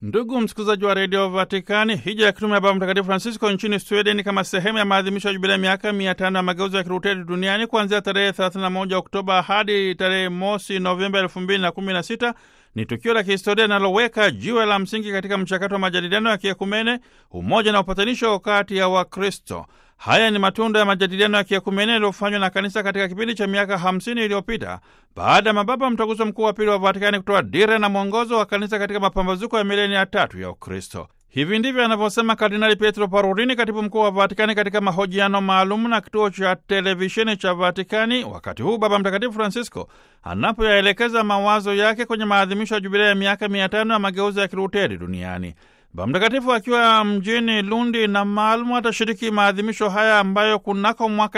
Ndugu msikilizaji wa redio Vatikani, hija ya kitume ya Baba Mtakatifu Francisco nchini Sweden kama sehemu ya maadhimisho ya jubilia miaka mia tano ya mageuzi ya Kiluteri duniani kuanzia tarehe 31 Oktoba hadi tarehe mosi Novemba 2016 ni tukio la kihistoria linaloweka jiwe la msingi katika mchakato wa majadiliano ya kiekumene, umoja na upatanisho kati ya Wakristo. Haya ni matunda ya majadiliano ya kiekumene yaliyofanywa na kanisa katika kipindi cha miaka 50 iliyopita baada ya mababa mtaguso mkuu wa pili wa Vatikani kutoa dira na mwongozo wa kanisa katika mapambazuko ya mileni ya tatu ya Ukristo. Hivi ndivyo anavyosema Kardinali Pietro Parolin, katibu mkuu wa Vatikani, katika mahojiano maalum na kituo cha televisheni cha Vatikani, wakati huu Baba Mtakatifu Francisco anapoyaelekeza mawazo yake kwenye maadhimisho ya jubilia ya miaka mia tano ya mageuzi ya Kiluteri duniani. Baba Mtakatifu akiwa mjini Lundi na Malmo atashiriki maadhimisho haya ambayo kunako mwaka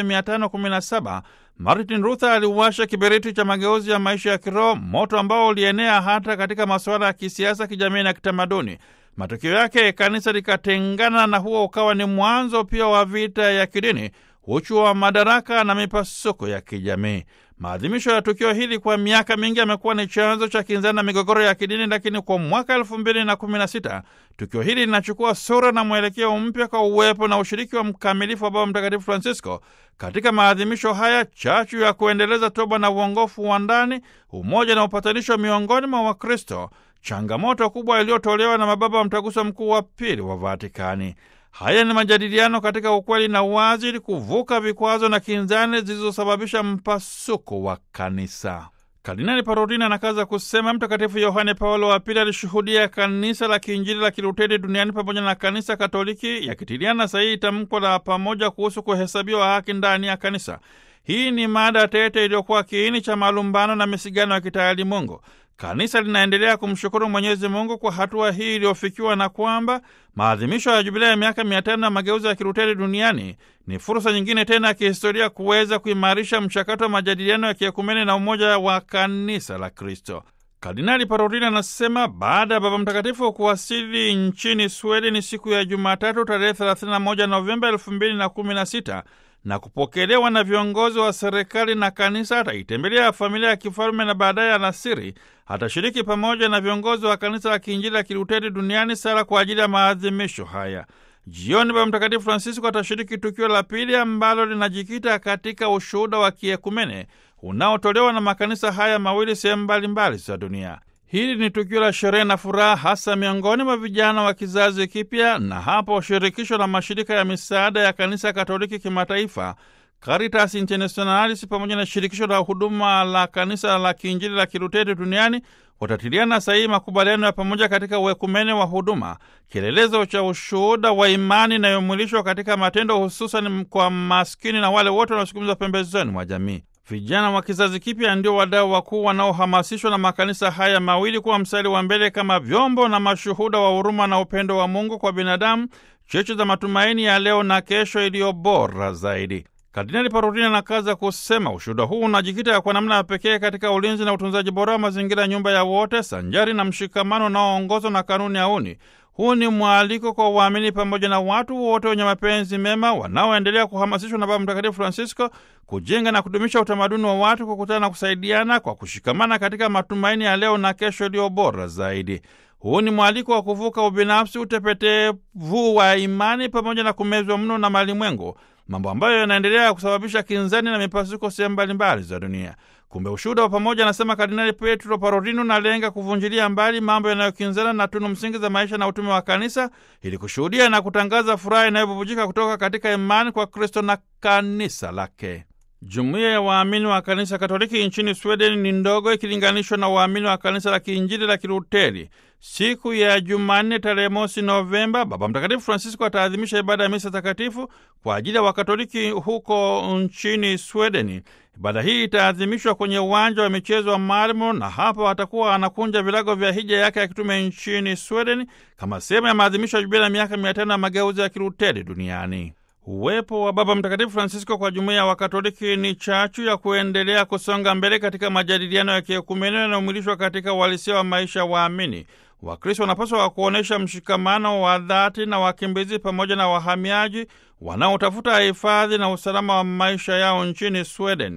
1517 Martin Luther aliwasha kiberiti cha mageuzi ya maisha ya kiroho, moto ambao ulienea hata katika masuala ya kisiasa, kijamii na kitamaduni. Matokeo yake kanisa likatengana, na huo ukawa ni mwanzo pia wa vita ya kidini, uchu wa madaraka na mipasuko ya kijamii. Maadhimisho ya tukio hili kwa miaka mingi yamekuwa ni chanzo cha kinzani na migogoro ya kidini, lakini kwa mwaka elfu mbili na kumi na sita tukio hili linachukua sura na mwelekeo mpya kwa uwepo na ushiriki wa mkamilifu wa Baba Mtakatifu Francisco katika maadhimisho haya, chachu ya kuendeleza toba na uongofu wa ndani, umoja na upatanisho miongoni mwa Wakristo, changamoto kubwa iliyotolewa na mababa wa mtaguso mkuu wa pili wa Vatikani. Haya ni majadiliano katika ukweli na uwazi, ili kuvuka vikwazo na kinzani zilizosababisha mpasuko wa kanisa. Kardinali Parolin anakaza kusema Mtakatifu Yohane Paulo wa Pili alishuhudia kanisa la kiinjili la Kiluteri duniani pamoja na kanisa Katoliki yakitiliana sahihi tamko la pamoja kuhusu kuhesabiwa haki ndani ya kanisa. Hii ni mada tete iliyokuwa kiini cha malumbano na misigano ya kitaalimungu. Kanisa linaendelea kumshukuru Mwenyezi Mungu kwa hatua hii iliyofikiwa na kwamba maadhimisho ya jubilia ya miaka mia tano ya mageuzi ya Kiluteri duniani ni fursa nyingine tena ya kihistoria kuweza kuimarisha mchakato wa majadiliano ya kiekumene na umoja wa kanisa la Kristo. Kardinali Parolin anasema baada ya Baba Mtakatifu kuwasili nchini Sweden siku ya Jumatatu tarehe 31 Novemba 2016 na kupokelewa na viongozi wa serikali na kanisa, ataitembelea familia ya kifalme na baadaye alasiri atashiriki pamoja na viongozi wa kanisa la kiinjili la Kiluteri duniani sala kwa ajili ya maadhimisho haya. Jioni Baba Mtakatifu Francisco atashiriki tukio la pili ambalo linajikita katika ushuhuda wa kiekumene unaotolewa na makanisa haya mawili sehemu mbalimbali za dunia. Hili ni tukio la sherehe na furaha hasa miongoni mwa vijana wa kizazi kipya, na hapo shirikisho la mashirika ya misaada ya kanisa Katoliki kimataifa Caritas Internationalis pamoja na shirikisho la huduma la kanisa la kiinjili la Kiluteri duniani watatiliana sahihi makubaliano ya pamoja katika uekumene wa huduma, kielelezo cha ushuhuda wa imani inayomwilishwa katika matendo, hususan kwa maskini na wale wote wanaosukumizwa pembezoni mwa jamii. Vijana wa kizazi kipya ndio wadau wakuu wanaohamasishwa na makanisa haya mawili kuwa mstari wa mbele kama vyombo na mashuhuda wa huruma na upendo wa Mungu kwa binadamu, cheche za matumaini ya leo na kesho iliyo bora zaidi. Kardinali Parolin anakaza kusema ushuhuda huu unajikita kwa namna ya pekee katika ulinzi na utunzaji bora wa mazingira, nyumba ya wote, sanjari na mshikamano unaoongozwa na kanuni ya uni. Huu ni mwaliko kwa waamini pamoja na watu wote wenye mapenzi mema wanaoendelea kuhamasishwa na Baba Mtakatifu Francisco kujenga na kudumisha utamaduni wa watu kukutana na kusaidiana kwa kushikamana katika matumaini ya leo na kesho iliyo bora zaidi. Huu ni mwaliko wa kuvuka ubinafsi, utepetevu wa imani pamoja na kumezwa mno na malimwengu, mambo ambayo yanaendelea kusababisha kinzani na mipasuko sehemu mbalimbali za dunia. Kumbe ushuhuda wa pamoja, anasema Kardinali Pietro Parolin, unalenga kuvunjilia mbali mambo yanayokinzana na tunu msingi za maisha na utume wa kanisa ili kushuhudia na kutangaza furaha inayobubujika kutoka katika imani kwa Kristo na kanisa lake. Jumuiya ya waamini wa kanisa Katoliki nchini Sweden ni ndogo ikilinganishwa na waamini wa kanisa la kiinjili la Kiluteri. Siku ya Jumanne tarehe mosi Novemba, Baba Mtakatifu Francisco ataadhimisha ibada ya misa takatifu kwa ajili ya Wakatoliki huko nchini Swedeni. Ibada hii itaadhimishwa kwenye uwanja wa michezo wa Malmo, na hapo atakuwa anakunja vilago vya hija yake ya kitume nchini Sweden kama sehemu ya maadhimisho ya jubilia ya miaka mia tano ya mageuzi ya Kiluteri duniani. Uwepo wa Baba Mtakatifu Francisco kwa jumuiya ya Wakatoliki ni chachu ya kuendelea kusonga mbele katika majadiliano ya kiekumene yanayomwilishwa katika uhalisia wa maisha waamini. Wakristo wanapaswa kuonyesha mshikamano wa dhati na wakimbizi pamoja na wahamiaji wanaotafuta hifadhi na usalama wa maisha yao nchini Sweden.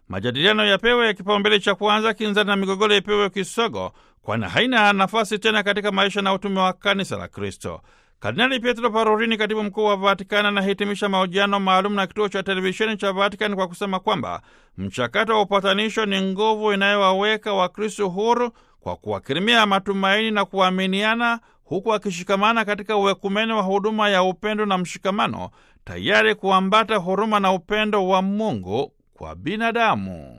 majadiliano yapewe ya kipaumbele cha kwanza, kinzani na migogoro ipewe kisogo, kwani haina nafasi tena katika maisha na utume wa kanisa la Kristo. Kardinali Pietro Parolini, katibu mkuu wa Vatikani, anahitimisha mahojiano maalum na kituo cha televisheni cha Vatikani kwa kusema kwamba mchakato wa upatanisho ni nguvu inayowaweka Wakristo huru kwa kuwakirimia matumaini na kuaminiana, huku akishikamana katika uwekumene wa huduma ya upendo na mshikamano, tayari kuambata huruma na upendo wa Mungu kwa binadamu.